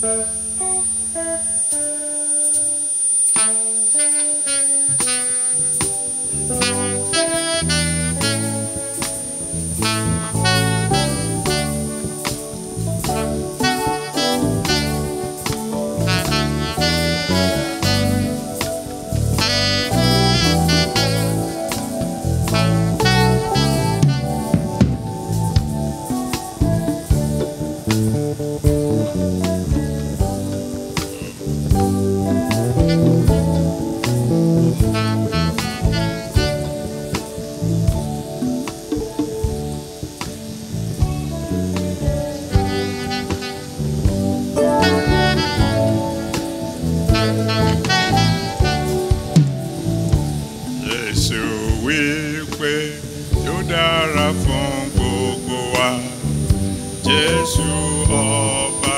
Jésù wípé yóò dára fún gbogbo wa. Jésù ọba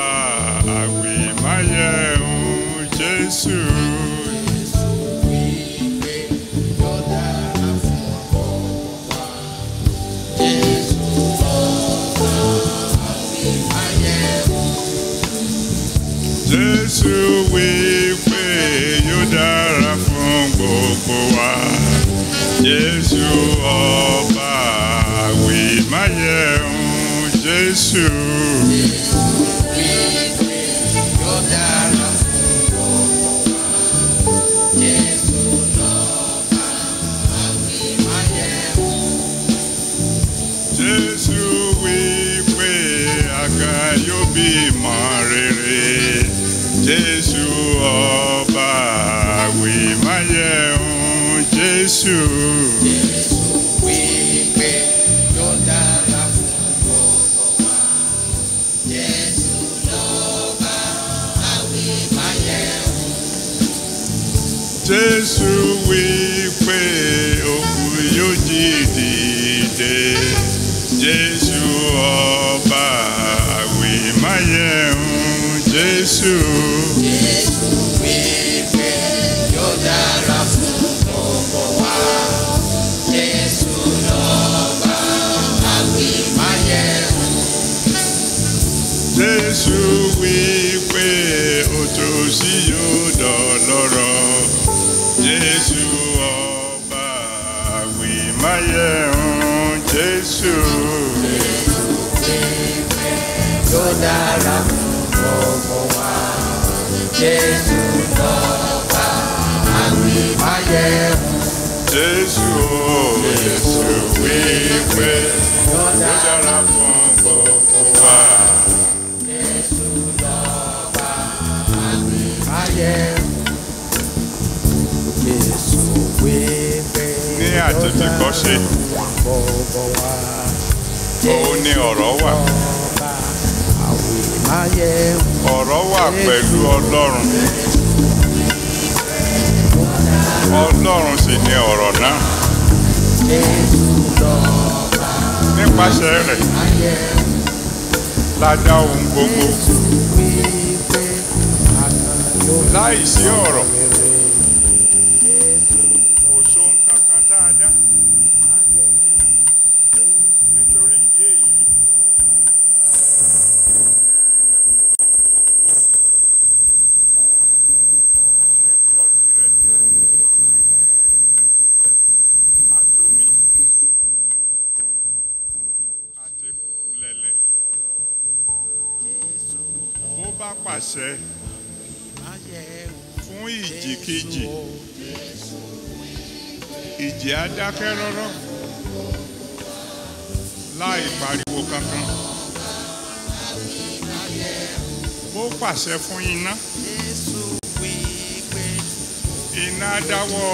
àwìmáyẹ̀hún Jésù. Jésù wípé yóò dára fún gbogbo wa. Jésù ọba àwìmáyẹ̀hún Jésù. Jésù wípé àga yóò bímọ rere. Jésù ọba àwìmáyẹ̀hún Jésù. Jésù wípé òkú yóò jí dìde. Jésù ọba àwìmáyẹ̀hún Jésù. Jésù wípé òtòṣì yóò dọ̀lọ́rọ̀. Jésù ọba àwìmáyẹ̀hún Jésù. Yóò dára fún gbogbo wa. Jésù lọ́ba àwìmáyẹ̀hún. Jésù o, Jésù wípé Yóò ó dára dára fún gbogbo wa. Jésù lọ́ba àwìmáyẹ̀hún. Jésù wípé Ní àtètèkọ́ṣe, gbogbo wa. òun ni ọ̀rọ̀ wà. Lọ́ba àwìmáyẹ̀hún. Ọ̀rọ̀ wà pẹ̀lú Ọlọ́run. Ọlọ́run sì ni ọ̀rọ̀ náà. Jésù lọ́ba Nípasẹ̀ rẹ̀ àwìmáyẹ̀hún. la dá ohun gbogbo. wípé àkàndó Láìsí ọ̀rọ̀, rere kò sóhun kankan tá a dá. Nítorí ìdí èyí, ṣe ń gbọ́ tirẹ̀. Àtomi àti kùkù lẹ̀lẹ̀. Bó bá pàṣẹ fún ìjì kejì, ìjì á dákẹ́ rọ́rọ́ láì pariwo kankan. Bó pàṣẹ fún iná, iná á dáwọ́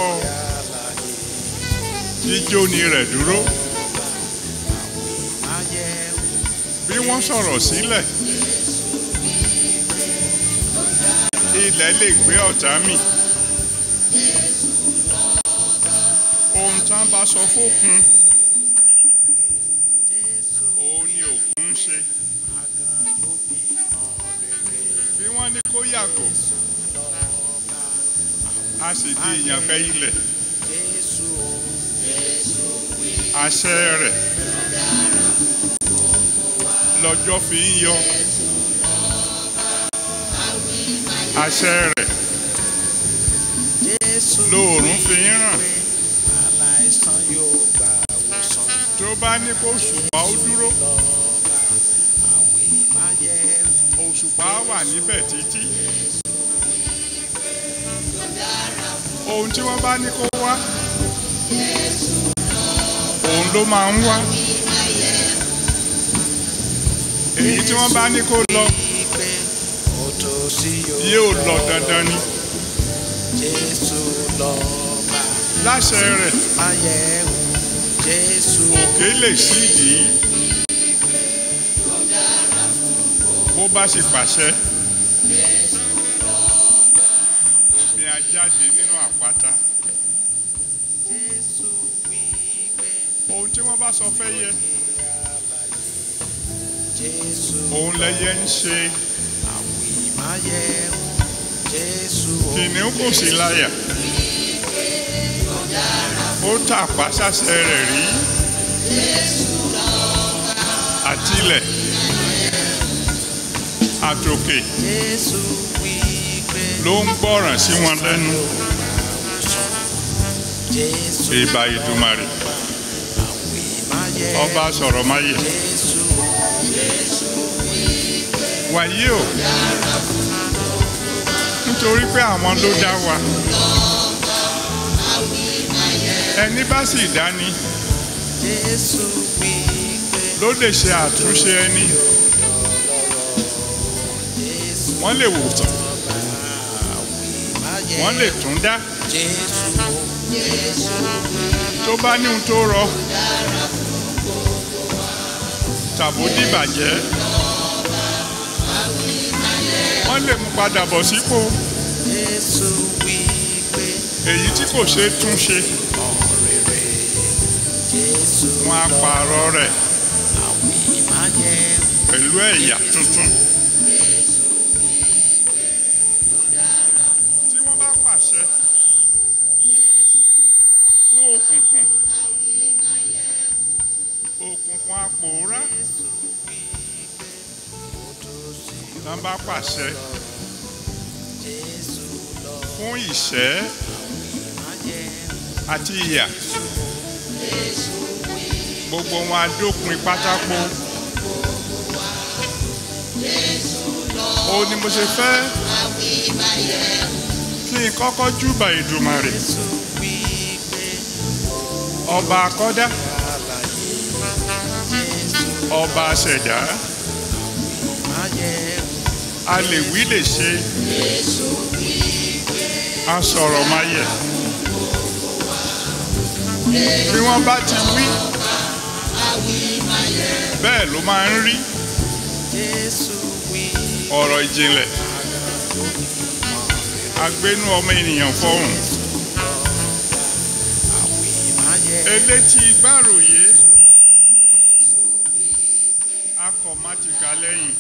jíjóni rẹ̀ dúró. Bí wọ́n sọ̀rọ̀ sílẹ̀, ilẹ̀ lè gbé ọ̀tá mì. Ohun tí wọ́n bá sọ fókun, òun ni òkun ń ṣe. Bí wọ́n ní kó yàgò, a sì di ìyànfẹ́ ilẹ̀. Àṣẹ rẹ̀ lọ́jọ́ fi ń yọ. àṣẹ rẹ̀ Jésù lóòrùn fi ń ràn wípé aláìsàn yóò gba ìwòsàn tó bá ní kó òṣùpá ó dúró lọ́ba àwìn máa yẹ òṣùpá wà níbẹ̀ títí ohun tí wọ́n bá ní kó wá òun ló máa ń wá èyí tí wọ́n bá ní kó lọ wípé ó tó sí yóò lọ dandan ni Jésù lọ́ba láṣẹ rẹ̀ máa yẹ Jésù òkè lè sídìí bó bá sì pàṣẹ omi á jáde nínú àpáta Jésù wípé ohun tí wọ́n bá sọ fẹ́ yẹ Jésù òun lẹyẹ ń ṣe àwìn máa yẹ Jésù kìnìún kò sí láyà ó tàpá sáṣẹ rẹ̀ rí àtilẹ̀ àtòkè Jésù wípé ló ń gbọ́ràn sí wọn lẹ́nu Jésù ìbà ìdùmarè àwìn máa yẹ ọba sọ̀rọ̀ máyè Jésù wàyí o nítorí pé àwọn ló dá wa ẹni bá sì dání Jésù wípé ló lè ṣe àtúnṣe ẹni Jésù wọ́n lè wòsàn máa yẹ wọ́n lè tún dá Jésù tó bá ní ohun tó rọ tàbó dìbàjẹ́ wọ́n lè mú padà bọ̀ sípò Jésù wípé èyí tí kò ṣeé tún ṣe ọ̀rẹ́rẹ́ Jésù wọ́n á pààrọ̀ rẹ̀ àwìn máa yẹ pẹ̀lú ẹ̀yà tuntun. tí wọ́n bá pàṣẹ fún òkùnkùn òkùnkùn apòórá tá bá pàṣẹ Jésù lọ fún ìṣẹ́ máa yẹ àti ìyà gbogbo wọn á dópin pátákó ó ní mo ṣe fẹ́ kí n kọ́kọ́ júbà Èdùmàrè Jésù wípé ọba akọ́dá àlàyé Jésù ọba aṣẹ̀dá máa yẹ a lè wí lè ṣe a sọ̀rọ̀ máa yẹ bí wọ́n bá ti wí bẹ́ẹ̀ ló máa ń rí Jésù wí ọ̀rọ̀ ìjìnlẹ̀ agbénú ọmọ ènìyàn fọhùn àwìn máa yẹ elétí gbàròyé akọ̀mátìkà lẹ́yìn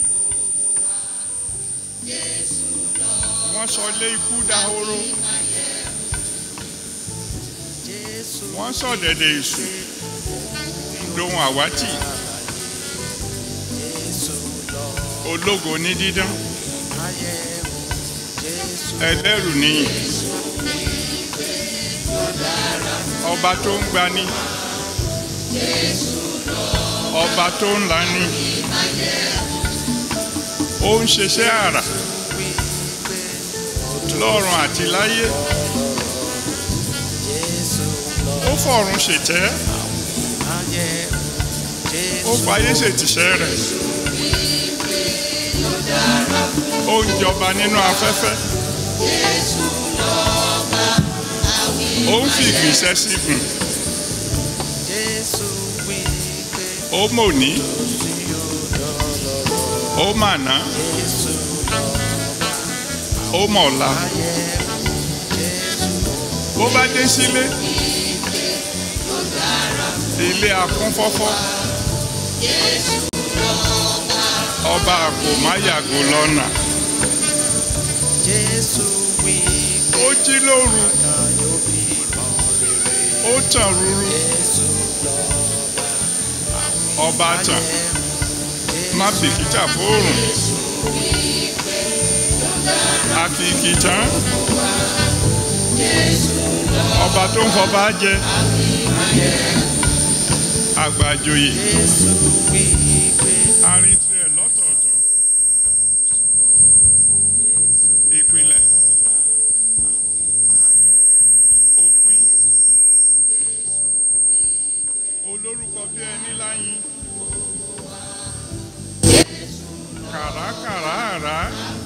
wọ́n sọ lé ikú dahoro Jésù wọ́n sọ dẹ̀dẹ̀ èṣù dohun àwátì Jésù lọ ológo ní dídán máa yẹ Jésù ẹlẹ́rù níyì ọba tó ń gbani ọba tó ń lani ó ń ṣiṣẹ́ àrà lọ́run àti láyé Jésù lọ ó fọ̀run ṣètẹ́ máa yẹ ó Jésù fayé ṣètìṣẹ́ rẹ̀ ó ń jọba nínú afẹ́fẹ́ ó ń fi ìgbìnsẹ̀ sí gùn Jésù wípé ó mòní sí ọ̀dọ̀ ó màná Jésù ó mọ̀ọ́lá máa yẹ Jésù bó bá dé sílé ilé akúnfọ́fọ́ ọba kò má yàgò lọ́nà Jésù wípé ó jí lóru kan yóò bí mọ́ rere ó tàn rúru Jésù lọ ọba tàn má bìkítà fóòrùn àkìkì tán ọba tó ń fọba jẹ àgbàjòyè arin tirẹ̀ lọ́tọ̀ọ̀tọ̀ ìpìlẹ̀ òpin olórúkọ bí ẹni láyìn kàràkàrà àrá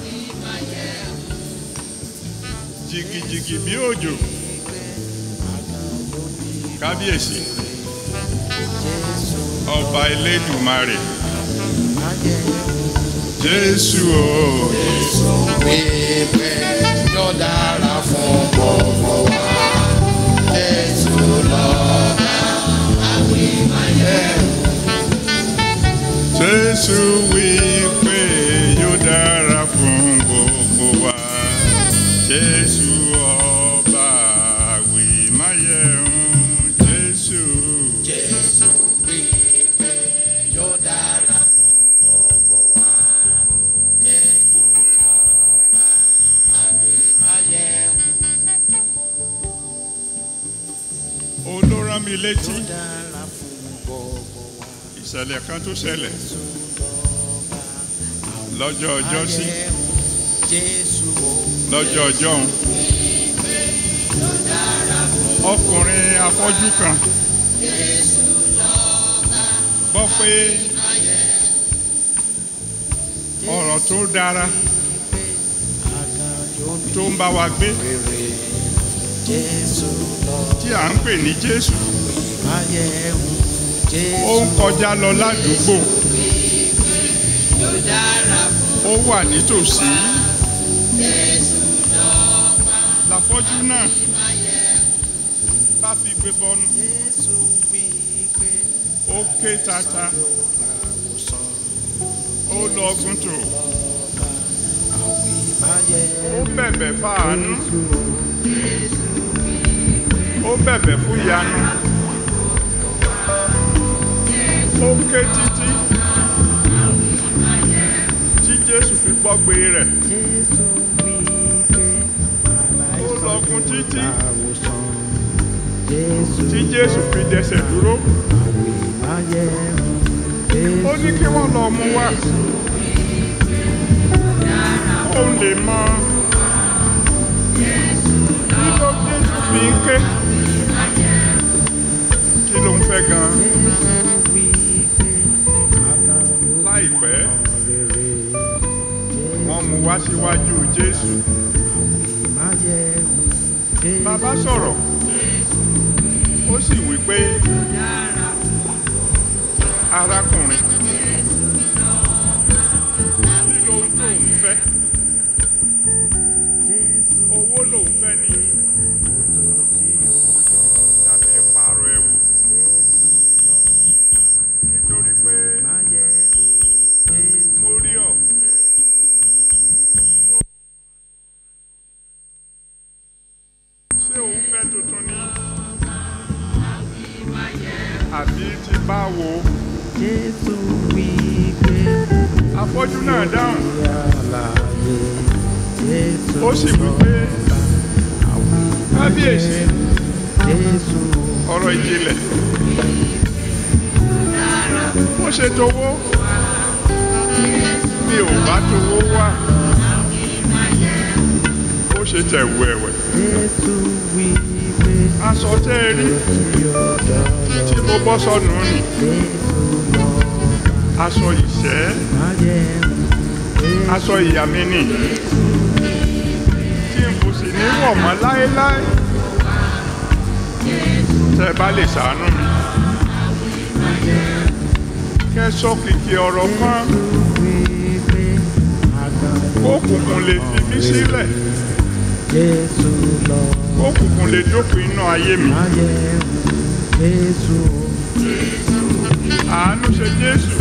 jìgìjìgì bí òjò kábíyèsí ọba elédùmarè jésù o Wípé yóò dára fún gbogbo wa. Jésù lọ́ba àwìmáyẹ̀wò. jésù wí pé yóò dára fún gbogbo wa jésù ọba àwìmáyẹ̀hún jésù Jésù wípé yóò dára fún gbogbo wa. Jésù lọ́ba àwìmáyẹ̀wò. olórán mi létí Yóò dára fún gbogbo wa. ìṣẹ̀lẹ̀ kan tó ṣẹlẹ̀ Jésù lọ́ba lọ́jọ́ ọjọ́ sí àwìmáyẹ̀wò. Jésù o. lọ́jọ́ ọjọ́ òun ọkùnrin afọ́jú kan gbọ́ pé ọ̀rọ̀ tó dára tó ń bá wa gbé Jésù lọ tí à ń pè ní Jésù máyẹ̀wò ó Jésù ń kọjá lọ ládùúgbò ó wà nítòsí láfọ́jú náà bá fi gbé bọ́nu Jésù wípé ó ké tata àwòsàn ó lọ ọgùn tó àwì máyẹ̀wò ó bẹ̀bẹ̀ fáànù ó bẹ̀bẹ̀ fún ìyanu ó ké títí tí Jésù fi gbọ́gbe rẹ̀ Jésù wípé ó lọ́gùn títí àwòsàn Jésù tí Jésù fi dẹsẹ̀ dúró àwì máyẹ̀wò ó ní kí wọ́n lọ mú wá ó lè mọ kí ló Jésù fi ń ké kí ló ń fẹ́ gan Jésù wípé àgàn yóò láìpẹ́ rere wọ́n mú wá síwájú Jésù máyẹ̀wò bàbá sọ̀rọ̀ ó sì wí pé arákùnrin kí ló ń tó ń fẹ́ Jésù owó lòun fẹ́ ni tó sí ọ̀dọ̀ tàbí ìpààrọ̀ ẹ̀wù nítorí pé máyẹ̀wò Jésù mo rí ọ. ṣé òun fẹ́ tuntun ni àbí ti báwo Jésù wípé afọ́jú náà dáhùn àlàyé Jésù ó sì wí pé kábíyèsí Jésù ọ̀rọ̀ ìjìnlẹ̀ ó ṣe towó mi ò bá towó wá ó ṣe tẹ̀wù ẹ̀wẹ̀ Jésù wípé aṣọ tẹ́ ẹ rí yọ̀dọ̀ tí mo bọ́ sọnù nì Jésù lọ aṣọ ìṣẹ́ máyẹ̀wò aṣọ ìyá mi nì tí n kò sì ní wọ̀ mọ́ láéláé tẹ́ ẹ bá lè ṣàánú mi kẹ́ ẹ sọ kìkì ọ̀rọ̀ kan wípé àgàn kókùnkùn lè fi mí sílẹ̀ Jésù lọ kókùnkùn lè dópin inú ayé mi máyẹ̀wò Jésù àánú ṣe Jésù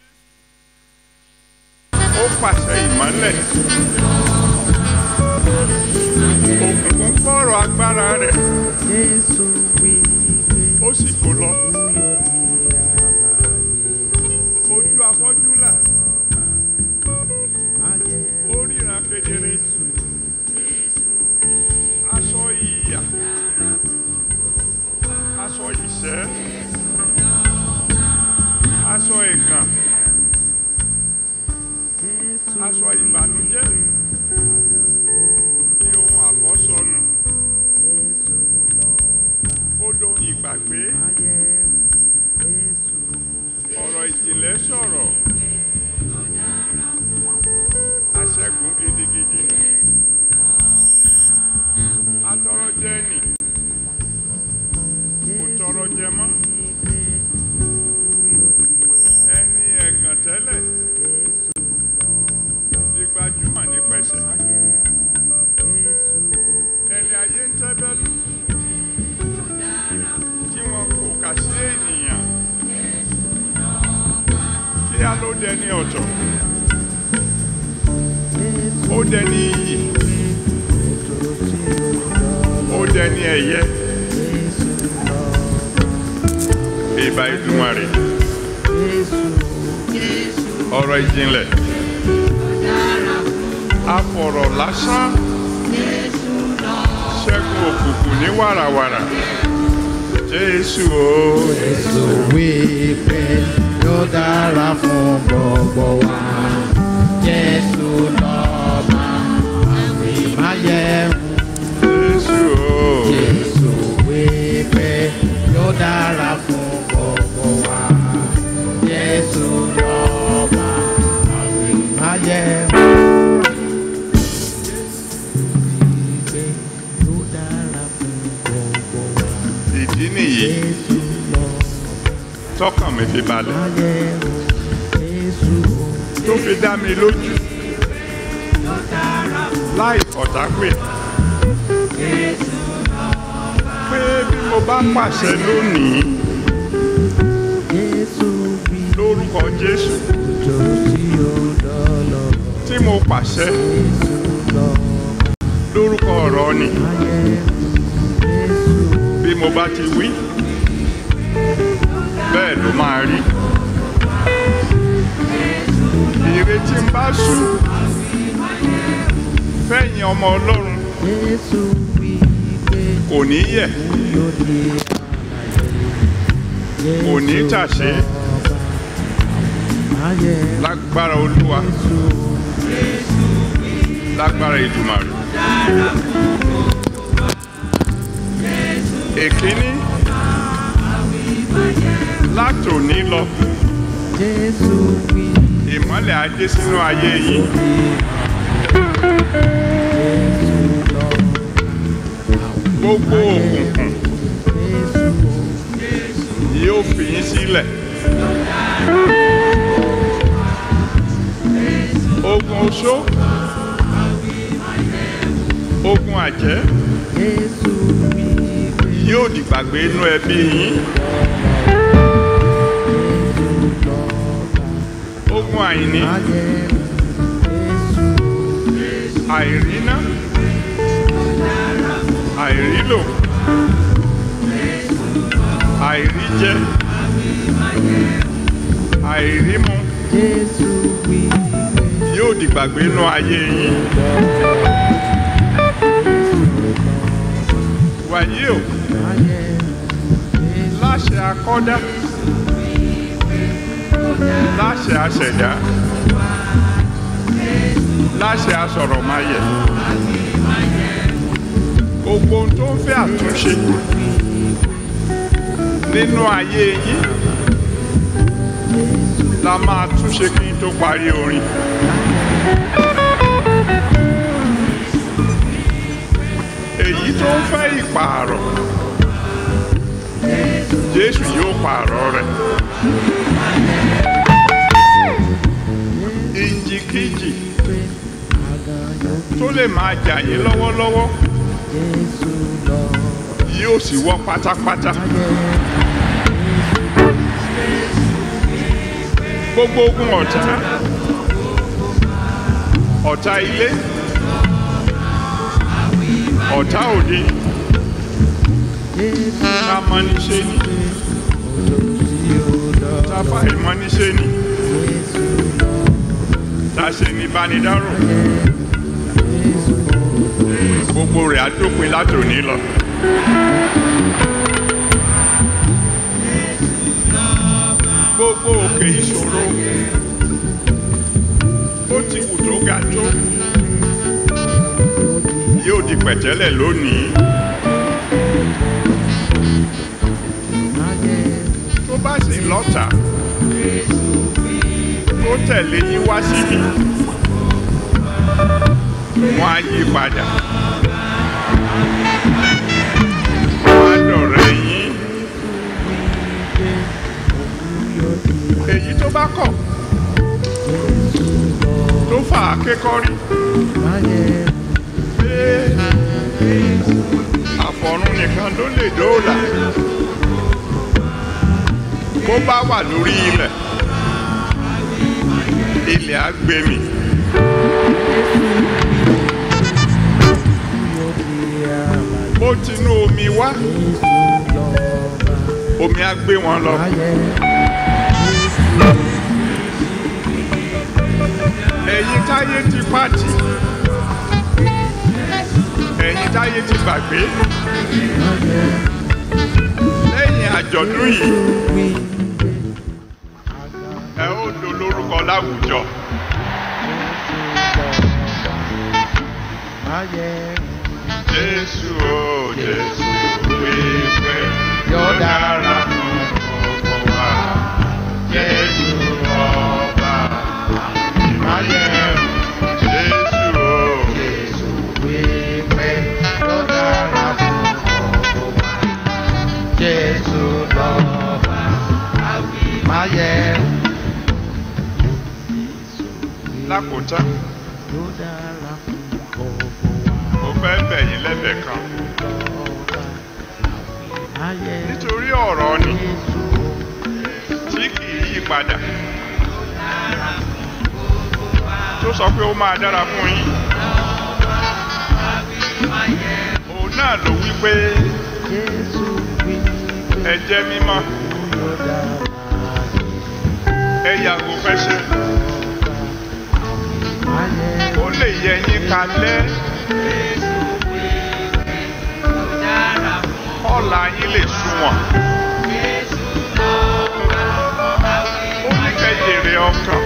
ó pàṣẹ ìmọ́lẹ̀ òkùnkùn gbọ́rọ̀ agbára rẹ̀ Jésù wípé ó sì kó lọ yóò di àlàyé ojú afọ́jú là máyẹ̀wò ó ríran kedere Jésù dẹni ọ̀tọ̀ ó dẹni iyì ó dẹni ẹ̀yẹ ìbá Èdùmàrè ọ̀rọ̀ ìjìnlẹ̀ afọ̀rọ̀ lásán ṣẹ́gun òkùnkùn ní wàràwàrà Jésù o Jésù wí pé yóò dára fún gbogbo wa. Jésù lọ́ba àwìn máyẹ̀wò. Jésù o Jésù wí pé yóò dára fún gbogbo wa. Jésù lọ́ba àwìn máyẹ̀wò. Wí pé yóò dára fún gbogbo wa. ìdí nìyí Jésù lọ́ba. tọkàn mi fi balẹ̀ Máyẹ̀wò. Jésù tó fi dá mi lójú láì ọ̀tá pè pé bí mo bá pàṣẹ lónìí Jésù wí lórúkọ Jésù tó tí ó dọ́lọ́. tí mo pàṣẹ Jésù lọ lórúkọ ọ̀rọ̀ ni ayẹ̀wò. Jésù bí mo bá ti wí bẹ́ẹ̀ ló máa rí ìrètí ń bá sùn fẹ̀yìn ọmọ Ọlọ́run Jésù wí pé kò ní yẹ̀ yóò di àlàyé. kò ní tàṣé Ayẹ̀wò. lágbára Olúwa Jésù lágbára Èdùmàrè. èkíní látòní lọ Jésù wí ìmọ́lẹ̀ á dé sínú ayé yìí Jésù lọ. gbogbo òkùnkùn Jésù yóò fi yín sílẹ̀ ogun oṣó ogun àjẹ́ Jésù wí pé yóò dìgbàgbé inú ẹbí yín ogun àìní ayẹ̀wò. Jésù àìríná àìrílò àìríjẹ àìrímu Jésù wí pé yóò dìgbàgbé inú ayé yín wàyí o ayẹ̀wò. Jésù láṣẹ akọ́dá láṣẹ aṣẹ̀dá láṣẹ asọ̀rọ̀máyẹ̀ gbogbo ohun tó ń fẹ́ àtúnṣe nínú ayé yín la máa túnṣe kí n tó parí orin. èyí tó ń fẹ́ ìpààrọ̀ Jésù yóò pààrọ̀ rẹ̀. ìjìkíjì pé àgàn yóò bí tó lè máa jà yín lọ́wọ́lọ́wọ́ Jésù lọ. yóò sì wọ́ pátápátá. gbogbo ogun ọ̀tá ọ̀tá ilé ọ̀tá òde Jésù tá a mọ níṣe ni tí ó lọ. tá a fà ìmọ̀ níṣe ni Jésù lọ. tá a ṣe ní bánidárò Jésù gbogbo rẹ̀ á dópin látòní lọ. gbogbo òkè ìṣòro ó ti wù tó ga tó yóò di pẹ̀tẹ́lẹ̀ lónìí ayẹ̀wò. tó bá sì lọ́tà tó tẹ̀lé yín wá síbí wọ́n á yí padà wọ́n á dọ̀rẹ́ yín èyí tó bá kọ̀ tó fà á kékọ́rí Ayẹ̀wò. pé àfọ̀run nìkan ló lè dóòlà bó bá wà lórí ilẹ̀ ilẹ̀ á gbé mi bó tinú omi wá omi á gbé wọn lọ ẹ̀yin táyé ti pàtì ẹ̀yin táyé ti gbàgbé lẹ́yìn àjọ̀dún yìí ẹ ó do lórúkọ láwùjọ jésù o jésù wípé yóò dára fún gbogbo wa jésù ọba ìmáyẹ̀rù jésù o jésù wípé yóò dára fún gbogbo wa jésù lọ́ba ìmáyẹ̀rù. lákòótán mo fẹ́ bẹ̀ yín lẹ́bẹ̀ẹ́ kan nítorí ọ̀rọ̀ ni tí kì í yí padà tó sọ pé ó máa dára fún yín òun náà ló wí pé ẹ jẹ́ mímọ́ ẹ yàgò fẹ́ṣẹ̀ ó lè yẹ yín kalẹ̀ ọ̀la yín lè sunwọ̀n ó ní kẹ́ jèrè ọkàn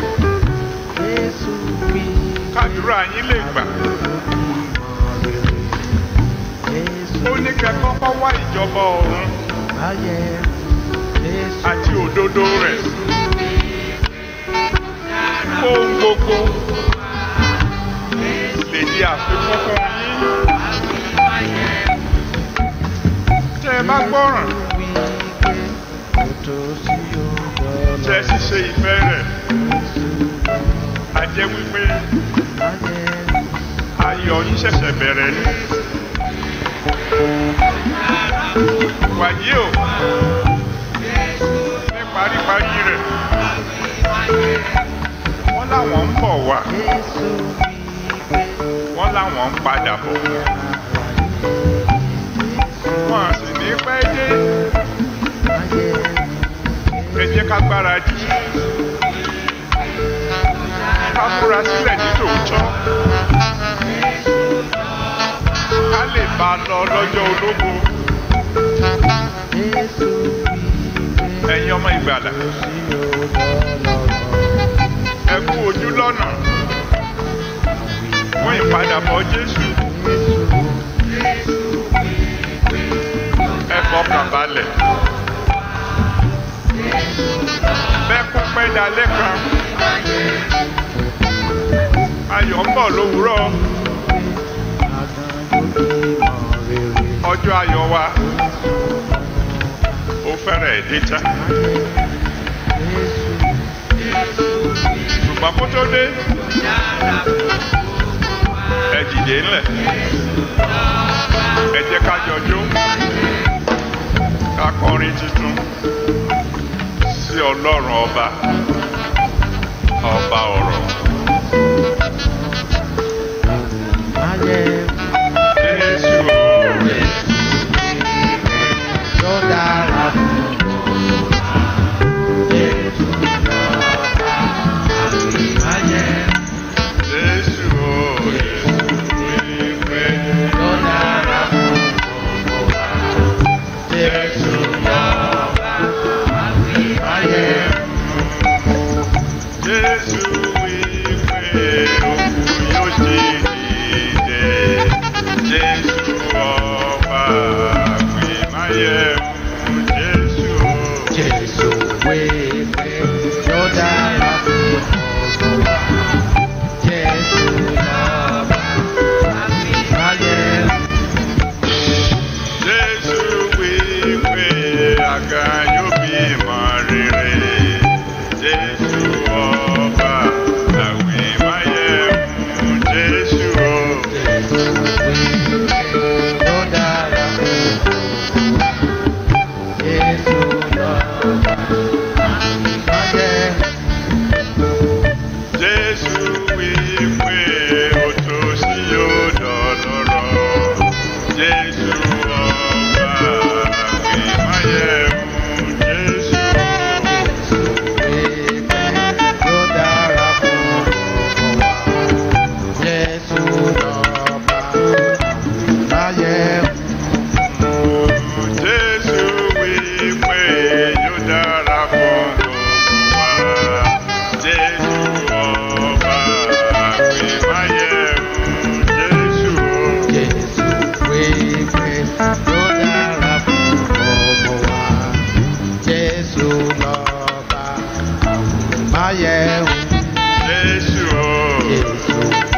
kádùrá yín lè gbà ó ní kẹ́ kọ́kọ́ wá ìjọba ọ̀run àti òdodo rẹ̀ ohun gbogbo lè di àfikún fún yín tẹ́ ẹ bá gbọ́ràn tẹ́ ẹ sì ṣe ìfẹ́ rẹ̀ a jẹ́ wípé ayọ̀ yín ṣẹ̀ṣẹ̀ bẹ̀rẹ̀ ni wàyí o ní paríparí rẹ̀ wọ́n láwọn ń bọ̀ wá wọ́n láwọn ń padà bọ̀ wọ́n á sì ní pẹ́ dé ẹ jẹ́ ká gbáradì ká múra sílẹ̀ ní tòótọ́ ká lè bá a lọ lọ́jọ́ ológo ẹ̀yin ọmọ ìgbàlà ẹ kú ojú lọ́nà fún ìpadàbọ̀ Jésù ẹ fọkàn balẹ̀ bẹ́ẹ̀ kún pẹ́ dalẹ́ kan ayọ̀ ń bọ̀ lówùúrọ̀ ọjọ́ ayọ̀ wa ó fẹ́rẹ̀ dé tán ṣùgbọ́n kó tó dé ẹ dìde ńlẹ̀ ẹ jẹ́ ká jọjó ká kọrin tuntun sí ọlọ́run ọba ọba ọ̀rọ̀. Jésù Jésù wípé Jésù Jésù wípé òkú yóò ṣe dìde Jésù ọba àgbèmáyẹ̀mú Jésù. Jésù wípé àga yóò bímọ rere. Jésù ọba àwìn máyẹ̀ wí pé ó tó sí yóò dọ̀lọ́rọ̀. Jésù ọba àgbémáyẹ̀mú Jésù. Jésù wí pé yóò dára fún gbogbo wa. Jésù ọba àgbémáyẹ̀mú Jésù. Jésù o.